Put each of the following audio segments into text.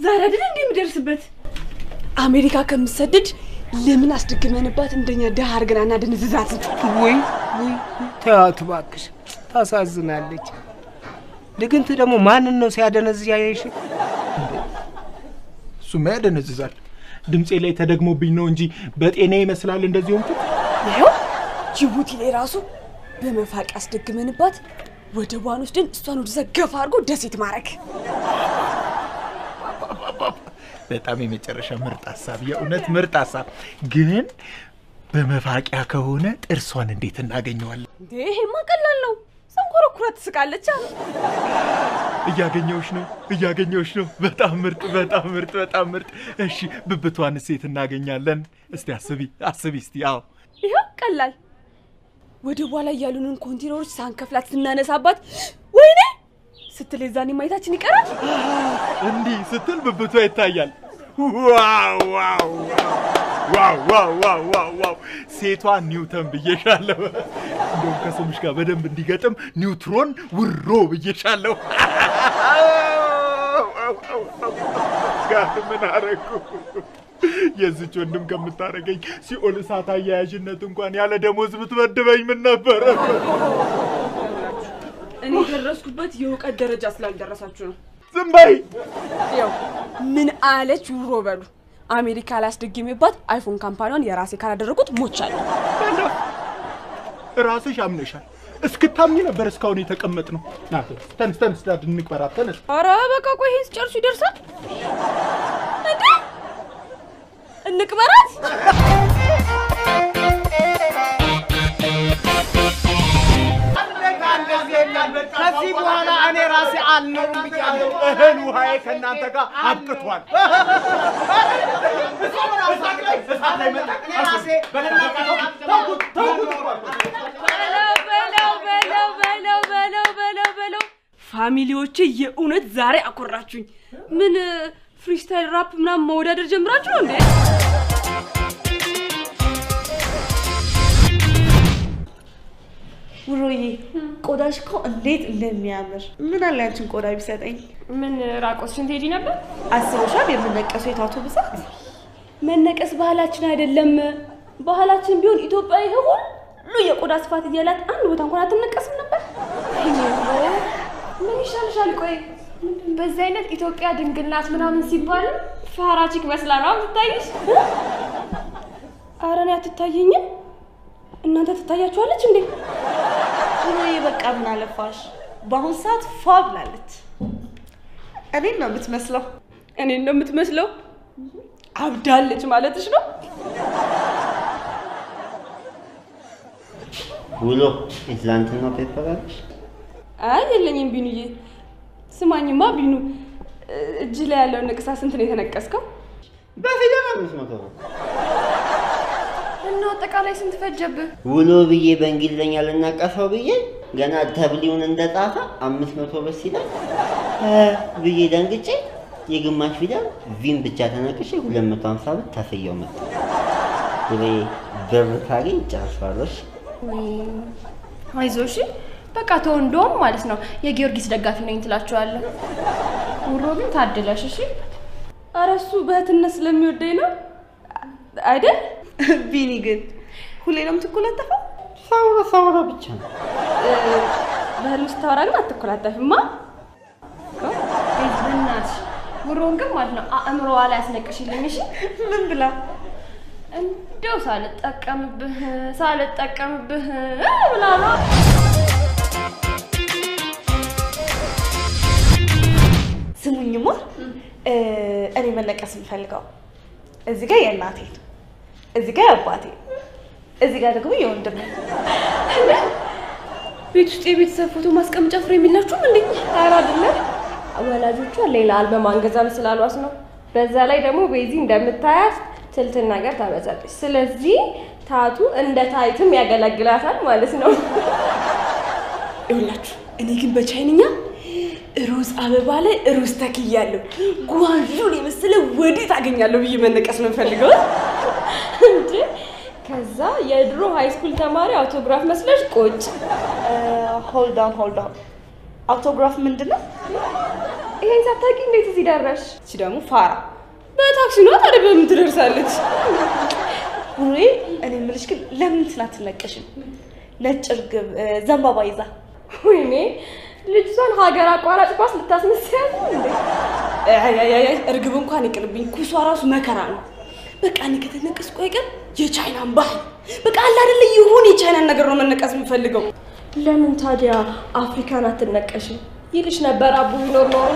ዛሬ አይደል እንዴ የምደርስበት? አሜሪካ ከምሰደድ ለምን አስደግመንባት እንደኛ ደሃ አድርገን አናደንዝዛት? ወይ ወይ ተያት እባክሽ፣ ታሳዝናለች። ድግንት ደግሞ ማንን ነው ሲያደነዝዝ ያየሽ? እሱማ ያደነዝዛል። ድምፄ ላይ ተደግሞብኝ ነው እንጂ በጤና ይመስላል እንደዚህ ሆንኩት። ይኸው ጅቡቲ ላይ ራሱ በመፋቅ አስደግመንባት ወደቧን ወስደን እሷን ወደዛ ገፋ አድርጎ ደሴት ማድረግ። በጣም የመጨረሻ ምርጥ ሀሳብ፣ የእውነት ምርጥ ሀሳብ። ግን በመፋቂያ ከሆነ ጥርሷን እንዴት እናገኘዋለን? እንዴ ይሄማ ቀላል ነው። ሰንኮረኩራ ትስቃለች አሉ። እያገኘሁሽ ነው፣ እያገኘሁሽ ነው። በጣም ምርጥ፣ በጣም ምርጥ፣ በጣም ምርጥ። እሺ ብብቷን ሴት እናገኛለን። እስቲ አስቢ፣ አስቢ እስቲ። አዎ ይኸው ቀላል ወደ በኋላ ያሉንን ኮንቴነሮች ሳንከፍላት ስናነሳባት ወይኔ ስትል የዛኔ ማየታችን ይቀራል። እንዲህ ስትል ብብቷ ይታያል። ዋው ዋው ዋው ዋው ዋው ዋው ዋው! ሴቷ ኒውተን ብዬሻለሁ። እንደውም ከስምሽ ጋር በደንብ እንዲገጥም ኒውትሮን ውሮ ብዬሻለሁ። ጋር ምን አረጉ? የዚች ወንድም ከምታረገኝ ሲኦል እሳት አያያዥነት እንኳን ያለ ደሞዝ ብትመድበኝ ምን ነበረ? እኔ የደረስኩበት የእውቀት ደረጃ ስላልደረሳችሁ ነው። ዝም በይ። ያው ምን አለች ውሮ በሉ። አሜሪካ ላስደግሜባት አይፎን ካምፓኒዋን የራሴ ካላደረጉት ሞቻለሁ። ራስሽ አምነሻል። እስክታምኝ ነበር እስካሁን የተቀመጥ ነው። ና ተነስ፣ ተነስ፣ ዳድ እንቅበራት። ተነስ። ኧረ በቃ ቆይ ይሄን ስጨርሱ ይደርሳል እንዴ? እንቅበራት። ከዚህ በኋላ እኔ ራሴ አልኖርም ብያለሁ። እህል ውሃዬ ከእናንተ ጋር አብቅቷል። በለው በለው በለው በለው በለው በለው በለው ፋሚሊዎቼ የእውነት ዛሬ አኮራችሁኝ። ምን ፍሪስታይል ራፕ ምናምን መወዳደር ጀምራችሁ ነው እንዴ? ውሮዬ ቆዳሽ እኮ እንዴት እንደሚያምር ምን አለ ያንቺን ቆዳ ቢሰጠኝ። ምን ራቆትሽን ትሄጂ ነበር? አስበሻል? የምነቀሰው የታቶ ብዛት መነቀስ ባህላችን አይደለም። ባህላችን ቢሆን ኢትዮጵያ ይሄ ሁሉ የቆዳ ስፋት እያላት አንድ ቦታ እንኳን አትነቀስም ነበር። ምን ይሻልሻል? ቆይ በዚህ አይነት ኢትዮጵያ ድንግል ናት ምናምን ሲባል ፋራቺክ መስላ ነው የምትታይሽ። ኧረ እኔ አትታየኝም። እናንተ ትታያችኋለች እንዴ? ውሮዬ በቃ ምን አለፋሽ በአሁን ሰዓት ፏ ብላለች። እኔን ነው የምትመስለው። እኔን ነው የምትመስለው። አብዳለች ማለትሽ ነው? ውሎ የትላንትና ፔፐር አለሽ? አይ የለኝም ቢኑዬ። ስማኝማ ቢኑ፣ እጅ ላይ ያለውን ንቅሳ ስንት ነው የተነቀስከው? በፊደል አምስት መቶ ነው። እና አጠቃላይ ስንት ፈጀብህ? ውሎ ብዬ በእንግሊዝኛ ልናቀፈው ብዬ ገና ተብሊውን እንደጻፈ አምስት መቶ ብር ሲለኝ እ ብዬ ደንግጬ የግማሽ ፊደል ቪን ብቻ ተነቅሼ ሁለት መቶ ሀምሳ ብር ተፍየው መጣ። ውሌ ብር ታገኝ ጨርሷለሽ። አይዞሽ በቃ ተው። እንደውም ማለት ነው የጊዮርጊስ ደጋፊ ነኝ ትላችኋለህ። ውሮ ግን ታድለሽ። እሺ ኧረ እሱ በእህትነት ስለሚወደኝ ነው አይደል? ቢኒ ግን ሁሌ ነው የምትኮለጠፈው? ሳውራ ሳውራ ብቻ ነው። በህልም ስታወራ ግን አትኮላጠፍማ። በእናትሽ ውሮን ግን ማለት ነው አእምሮዋ ላይ አስነቅሽልኝ። እሺ ምን ብላ? እንደው ሳልጠቀምብህ ሳልጠቀምብህ ብላ ነው። ስሙኝማ እ እኔ መነቀስ የምፈልገው እዚህ ጋር የእናቴን፣ እዚህ ጋር የአባቴ፣ እዚህ ጋር ደግሞ የወንድሜ። ቤት ውስጥ የቤተሰብ ፎቶ ማስቀመጫ ፍሬም የላችሁም እንዴ? ኧረ አይደለም ወላጆቿ ሌላ አልበም አንገዛም ስላሏት ነው። በዛ ላይ ደግሞ ቤዚ እንደምታያት ትልትን ነገር ታበዛለች። ስለዚህ ታቱ እንደ ታይትም ያገለግላታል ማለት ነው። ይኸውላችሁ እኔ ግን በቻይንኛ ሮዝ አበባ ላይ ሮዝ ተክያለሁ፣ ጓንዡን የመሰለ ወዴት አገኛለሁ ብዬ መነቀስ ነው የምፈልገው። እንዴ ከዛ የድሮ ሃይ ስኩል ተማሪ አውቶግራፍ መስለሽ ቁጭ ሆልዳን ሆልዳን አውቶግራፍ ምንድን ነው? ይሄን ሳታውቂ እንዴት እዚህ ደረሽ? እቺ ደግሞ ፋራ በታክሲ ነው ታዲያ በምን ትደርሳለች? ኑሬ እኔ የምልሽ ግን ለምን እንትን አትነቀሽም? ነጭ እርግብ እ፣ ዘንባባ ይዛ ወይኔ ልጅቷን ሀገር አቋራጭ ባስ ልታስመስያት ነው እንዴ? አይ አይ አይ፣ እርግብ እንኳን ይቅርብኝ፣ ኩሷ ራሱ መከራ ነው። በቃ እኔ ከተነቀስኩ አይቀር የቻይናን ባህል በቃ አለ አይደለ ይሁን የቻይናን ነገር ነው መነቀስ የምፈልገው። ለምን ታዲያ አፍሪካን አትነቀሽም? ይልሽ ነበር አቡ ቢኖር ኖሮ።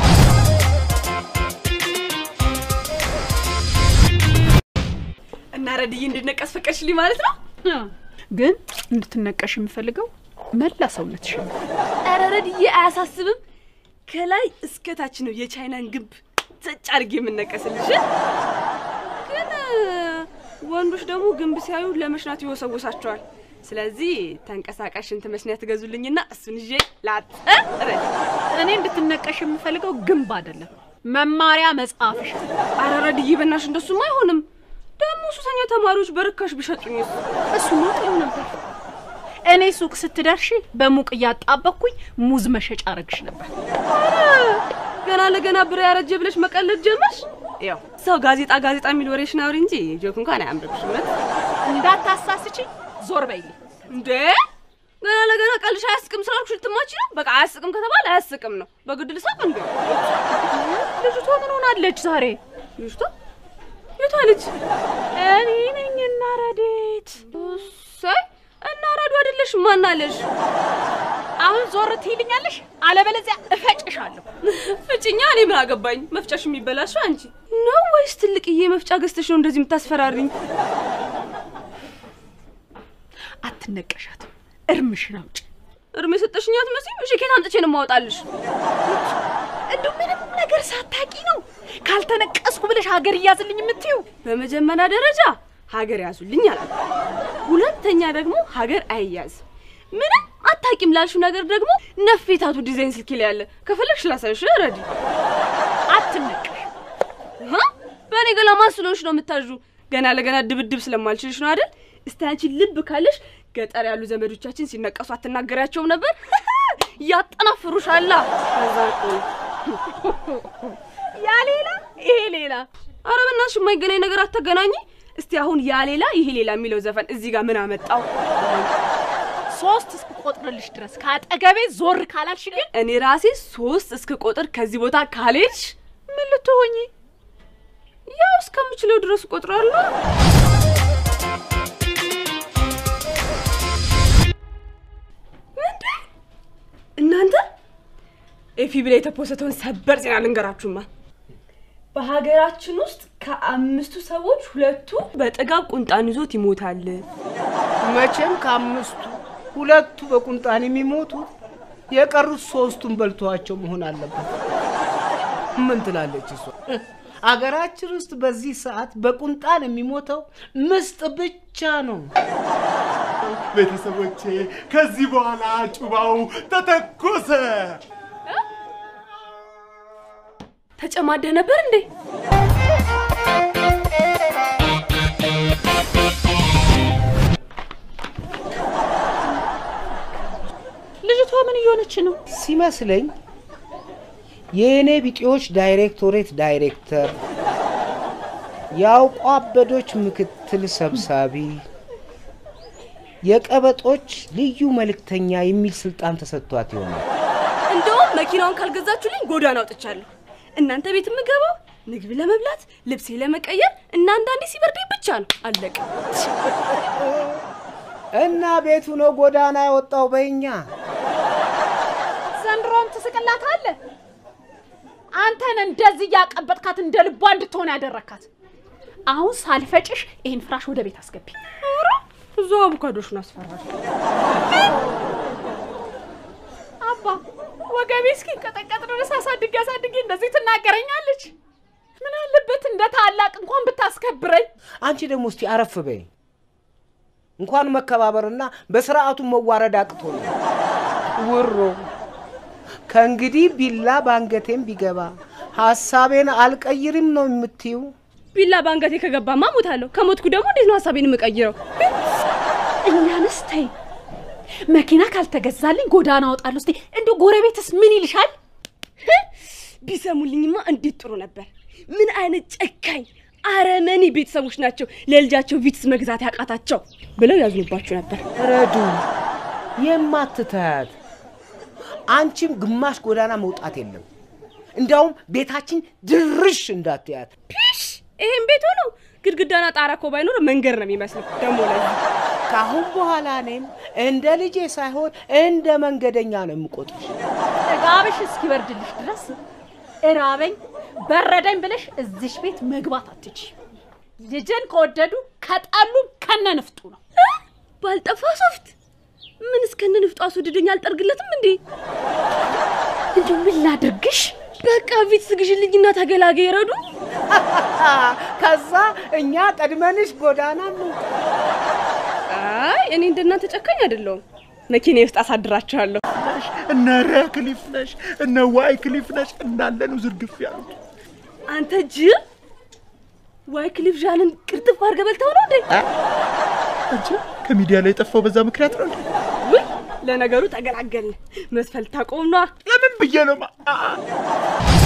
እና ረድዬ እንድነቀስ ፈቀድሽልኝ ማለት ነው? ግን እንድትነቀሽ የምፈልገው መላ ሰውነትሽ ነው። ኧረ ረድዬ አያሳስብም። ከላይ እስከ ታች ነው የቻይናን ግንብ ዘጭ አድርጌ የምነቀስልሽ። ግን እ፣ ወንዶች ደግሞ ግንብ ሲያዩ ለመሽናት ይወሰውሳቸዋል። ስለዚህ ተንቀሳቃሽ ሽንት መሽኛ ትገዙልኝና እሱን ይዤ ላጥ እ፣ ረድ እኔ እንድትነቀሽ የምፈልገው ግንብ አይደለም መማሪያ መጽሐፍሽ ነው። ኧረ ረድዬ በናትሽ እንደሱም አይሆንም። ደግሞ ሱሰኛ ተማሪዎች በርካሽ ቢሸጡኝስ? እሱማ ጥሩ ነበር። እኔ ሱቅ ስትደርሺ በሙቅ እያጣበኩኝ ሙዝ መሸጫ አረግሽ ነበር። ገና ለገና ብር ያረጀ ብለሽ መቀለድ ጀመርሽ። ያው ሰው ጋዜጣ ጋዜጣ የሚል ወሬሽን አውሪ እንጂ ጆክ እንኳን አያምርብሽ። እውነት እንዳታሳስቺ ዞር በይልኝ። እንዴ ገና ለገና ቀልሽ አያስቅም ስላልኩሽ ልትማች ነው። በቃ አያስቅም ከተባለ አያስቅም ነው። በግድ ልሳቅ እንዴ? ልጅቷ ምን ሆናለች ዛሬ? ልጅቷ የቷ ልጅ? እኔ ነኝና ረዴት። ሳይ እና ረዱ አይደለሽ ማናለሽ? አሁን ዞር ትይልኛለሽ፣ አለበለዚያ እፈጭሻለሁ። ፍጭኛ እኔ ምን አገባኝ? መፍጫሽ የሚበላሽው አንቺ ነው ወይስ ትልቅዬ መፍጫ ገዝተሽ ነው እንደዚህ የምታስፈራሪኝ? አትነቀሻትም፣ እርምሽን አውጭ። እርሜ የሰጠሽኝ አትመስይም? እሺ ኬት አምጥቼ ነው የማወጣልሽ? እንደው ምንም ነገር ሳታቂ ነው ካልተነቀስኩ ብለሽ ሀገር እያዝልኝ የምትይው? በመጀመሪያ ደረጃ ሀገር ያዙልኝ አላል። ሁለተኛ ደግሞ ሀገር አይያዝም። ምንም አታቂም ላልሽው ነገር ደግሞ ነፌታቱ ዲዛይን ስልክ ላይ ያለ ከፈለግሽ ላሳይሽ። ረዲ አትነቀሽ። ሀ? በእኔ ገላ ማን ስለሆንሽ ነው የምታዡ? ገና ለገና ድብድብ ስለማልችልሽ ነው አይደል? እስቲ አንቺ ልብ ካለሽ ገጠር ያሉ ዘመዶቻችን ሲነቀሱ አትናገሪያቸውም ነበር? ያጠናፍሩሻላ። ከዛ እኮ ያ ሌላ ይሄ ሌላ። ኧረ በእናትሽ የማይገናኝ ነገር አታገናኝ። እስቲ አሁን ያ ሌላ ይሄ ሌላ የሚለው ዘፈን እዚህ ጋር ምን አመጣው? ሶስት እስክቆጥርልሽ ድረስ ከአጠገቤ ዞር ካላልሽ ግን እኔ ራሴ ሶስት እስክ ቁጥር ከዚህ ቦታ ካልሄድሽ ምን ልትሆኚ? ያው እስከምችለው ድረስ እቆጥራለሁ። እንዴ እናንተ ኤፊ ብላ የተፖሰተውን ሰበር ዜና ልንገራችሁማ። በሀገራችን ውስጥ ከአምስቱ ሰዎች ሁለቱ በጥጋብ ቁንጣን ይዞት ይሞታል። መቼም ከአምስቱ ሁለቱ በቁንጣን የሚሞቱት የቀሩት ሶስቱን በልተዋቸው መሆን አለበት። ምን ትላለች እሷ? አገራችን ውስጥ በዚህ ሰዓት በቁንጣን የሚሞተው ምስጥ ብቻ ነው። ቤተሰቦቼ ከዚህ በኋላ ጩባው ተተኮሰ። ተጨማደህ ነበር እንዴ? ልጅቷ ምን እየሆነች ነው? ሲመስለኝ የእኔ ቢጤዎች ዳይሬክቶሬት ዳይሬክተር፣ የአውቋ አበዶች ምክትል ሰብሳቢ፣ የቀበጦች ልዩ መልእክተኛ የሚል ስልጣን ተሰጥቷት ይሆናል። እንደውም መኪናውን ካልገዛችሁልኝ ጎዳና አውጥቻለሁ። እናንተ ቤት የምገባው ምግብ ለመብላት ልብሴ ለመቀየር እና አንዳንዴ ሲበርደኝ ብቻ ነው። አለቀ። እና ቤቱ ነው ጎዳና ያወጣው በእኛ ዘንድሮም ትስቅላታለህ። አንተን እንደዚህ እያቀበጥካት እንደ ልቧ እንድትሆን ያደረካት። አሁን ሳልፈጭሽ ይህን ፍራሽ ወደ ቤት አስገቢ። ኧረ እዛው አቮካዶሽን አስፈራል። አባ ወገቤ እስኪ ቀጠቀጥ ድረስ አሳድጌ አሳድጌ እንደዚህ ትናገረኛለች። ምን አለበት እንደ ታላቅ እንኳን ብታስከብረኝ። አንቺ ደግሞ እስቲ አረፍ በይ። እንኳን መከባበርና በስርዓቱ መዋረድ አቅቶ ነው። ውሮ ከእንግዲህ ቢላ ባንገቴም ቢገባ ሀሳቤን አልቀይርም ነው የምትይው? ቢላ ባንገቴ ከገባማ ሞታለሁ። ከሞትኩ ደግሞ እንዴት ነው ሀሳቤን የምቀይረው? እኛንስ ተይ። መኪና ካልተገዛልኝ ጎዳና አወጣለሁ። እስቲ እንዲሁ ጎረቤትስ ምን ይልሻል? ቢሰሙልኝማ እንዴት ጥሩ ነበር። ምን አይነት ጨካኝ አረመኔ ቤተሰቦች ናቸው ለልጃቸው ቪትስ መግዛት ያቃታቸው ብለው ያዝኑባችሁ ነበር። ረዱ የማትታያት አንቺም ግማሽ ጎዳና መውጣት የለም። እንዲያውም ቤታችን ድርሽ እንዳትያት። ፒሽ ይሄን ቤት ሆኖ ግድግዳና ጣራ እኮ ባይኖር መንገድ ነው የሚመስለው። ደግሞ ለዚህ ከአሁን በኋላ እኔም እንደ ልጄ ሳይሆን እንደ መንገደኛ ነው የምቆጥርሽ። ጥጋብሽ እስኪበርድልሽ ድረስ እራበኝ በረደኝ ብለሽ እዚሽ ቤት መግባት አትች። ልጅን ከወደዱ ከጠሉም ከነ ንፍጡ ነው። ባልጠፋ ሶፍት ምን እስከነ ንፍጡ አስወድደኝ አልጠርግለትም እንዴ? እንዲሁ ምን ላድርግሽ? በቃ ቪትስ ግዢልኝና ተገላገይ ረዱ። ከዛ እኛ ቀድመንሽ ጎዳና እንውጣ። አይ እኔ እንደናንተ ጨካኝ አይደለሁም። መኪና ውስጥ አሳድራችኋለሁ። እነ ረ ክሊፍ ነሽ፣ እነ ዋይ ክሊፍ ነሽ እንዳለ ነው ዝርግፍ ያሉት። አንተ ጅል ዋይ ክሊፍ ዣንን ቅርጥፍ አድርገህ በልተው ነው እንዴ? እንጂ ከሚዲያ ላይ የጠፋው በዛ ምክንያት ነው እንዴ? ውይ ለነገሩ ተገላገልን። መስፈል ታቆም ነዋ። ለምን ብዬ ነው ማ- አ-